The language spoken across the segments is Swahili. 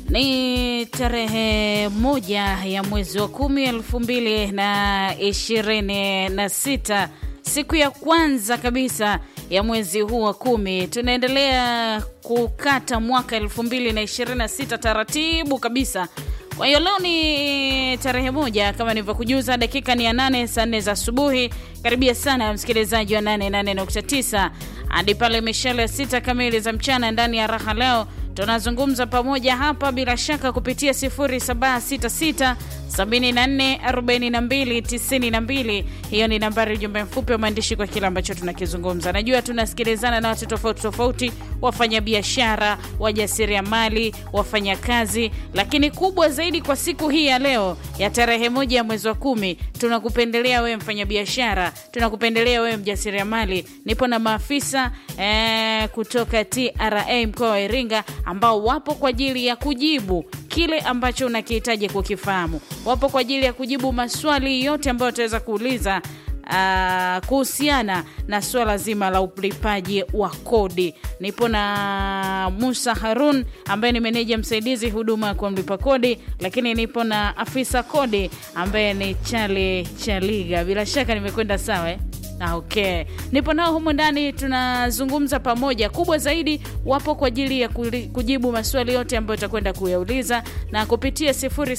Ni tarehe moja ya mwezi wa kumi elfu mbili na ishirini na sita siku ya kwanza kabisa ya mwezi huu wa kumi. Tunaendelea kukata mwaka elfu mbili na ishirini na sita taratibu kabisa. Kwa hiyo leo ni tarehe moja kama nilivyokujuza, dakika ni ya nane saa nne za asubuhi. Karibia sana msikilizaji wa 88.9 hadi pale mishale ya sita kamili za mchana ndani ya raha leo tunazungumza pamoja hapa bila shaka kupitia 0766 74 42 92. Hiyo ni nambari ujumbe mfupi wa maandishi kwa kile ambacho tunakizungumza. Najua tunasikilizana na watu tofauti tofauti, wafanyabiashara, wajasiriamali, wafanyakazi, lakini kubwa zaidi kwa siku hii ya leo ya tarehe moja ya mwezi wa kumi, tunakupendelea wewe mfanyabiashara, tunakupendelea wewe mjasiriamali. Nipo na maafisa eh, kutoka TRA mkoa wa Iringa ambao wapo kwa ajili ya kujibu kile ambacho unakihitaji kukifahamu. Wapo kwa ajili ya kujibu maswali yote ambayo utaweza kuuliza uh, kuhusiana na suala zima la ulipaji wa kodi. Nipo na Musa Harun ambaye ni meneja msaidizi huduma kwa mlipa kodi, lakini nipo na afisa kodi ambaye ni Chale Chaliga. Bila shaka nimekwenda sawa eh? Ah, okay. Nipo nao humu ndani tunazungumza pamoja. Kubwa zaidi wapo kwa ajili ya kujibu maswali yote ambayo utakwenda kuyauliza na kupitia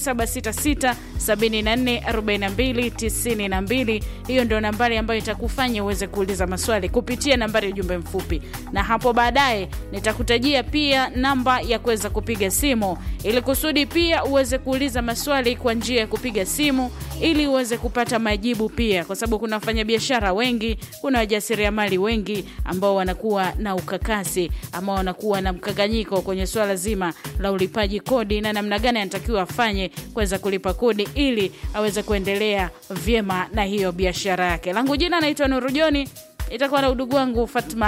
0766 74 42 92. Hiyo ndio nambari ambayo itakufanya uweze kuuliza maswali kupitia nambari ya ujumbe mfupi, na hapo baadaye nitakutajia pia namba ya kuweza kupiga simu ili kusudi pia uweze kuuliza maswali kwa njia ya kupiga simu ili uweze kupata majibu pia, kwa sababu kuna wafanyabiashara wengi, kuna wajasiriamali wengi ambao wanakuwa na ukakasi ama wanakuwa na mkanganyiko kwenye swala zima la ulipaji kodi na namna gani anatakiwa afanye kuweza kulipa kodi ili aweze kuendelea vyema na hiyo biashara yake. Langu jina naitwa Nuru Joni, itakuwa na udugu wangu Fatma